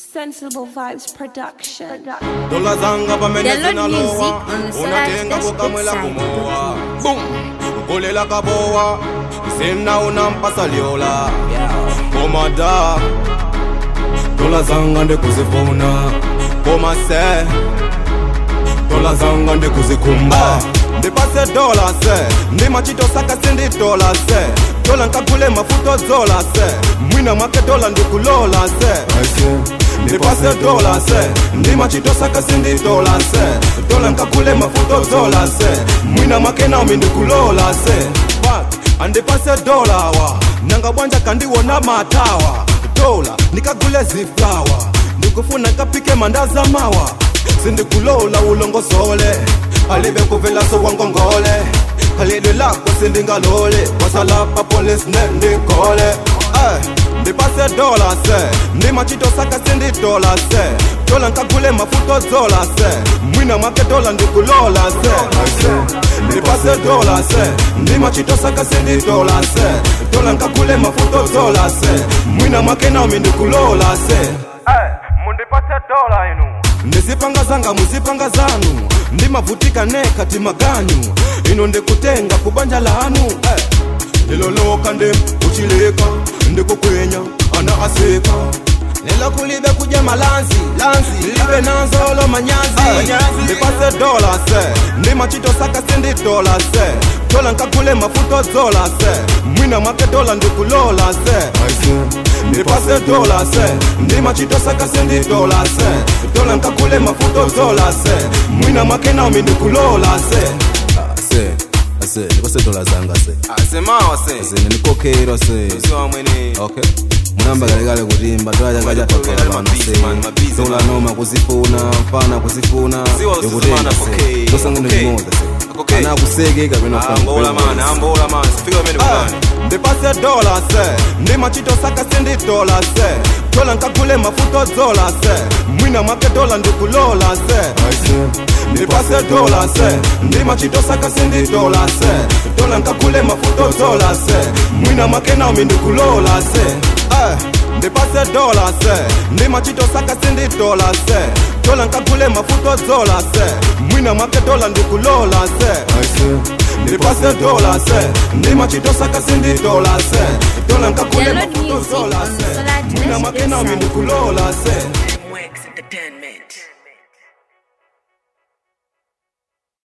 Sensible Vibes Production. dola zanga pamene Download music zinalowa on the unatenga Solar kukamwela Dash kumowa bum ukulela kabowa zina unampasa lyola komada dola zanga ndikuzifuna komase dola zanga ndikuzikhumba ndipase dola se ndimachitosaka sinditola se dola nkagule mafuto zola se mwina mwake dola ndikulola se ndipase dola se ndimachitosaka sinditola se dola nkagule mafuto zola se mwina mwake naomi ndikulola se Fuck, andipase dola wa nanga bwanja kandiwona matawa dola nikagule ziflawa ndikufuna kapike mandaza mawa sindikulola ulongosole alive kuvela sowangongole khalidwe lakho sindingalole wasalapha polisi nendikole Eh, ndipase dola se ndimachitosaka sindidola se dola nkagule mafuto zola se mwina mwake dola ndikulola se ndipase dola se ndimachitosaka sindidola se dola nkagule mafuto zola se mwina mwake naomi ndikulola se mundipase dola inu ndizipanga zanga muzipanga zanu ndimavutika nekati maganyu ino ndikutenga kubanja lanu eh. ndiloloka nde uchileka ndikukwenya ana aseka lelo kulibe kuja malanzi lanzi libe nanzolo manyazi ndipase dola se ndimachitosaka sindidola se dola nkagule mafuto zola se mwina mwake dola ndikulola se ndipase dola se ndimachitosaka sindidola se dola nkagule mafuto zola se mwina mwake naomi ndikulola se se ase ndipase dola zanga se asemawa se se ndikokeiro se siwa mwene okay munamba kalekale kutimba dola changa Wale chatokola wale pano mabizi, man, mabizi, se dola man. noma kuzifuna mfana kuzifuna Ziwa yokutenga usizimana, okay, se tosangu okay. ndinoza se Okay. ana kuseke kapena ambola man ambola man sifika pamene kubani ndipase dola se ndimachitosaka sindidola se dola nkagule mafuto zola se mwina mwake dola ndikulola se ndipase dola se ndimachitosaka sindidola se dola nkagule mafuto zola se mwina mwake naomi ndikulola se Eh, ndipase dola se ndimachitosaka sindidola se dola nkagule mafuto zola se mwina mwake dola ndikulola se ndipase dola se ndimachitosaka sindidola se dola nkagule Download mafuto music zola on se Solar mwina Dash mwake naomi website. ndikulola se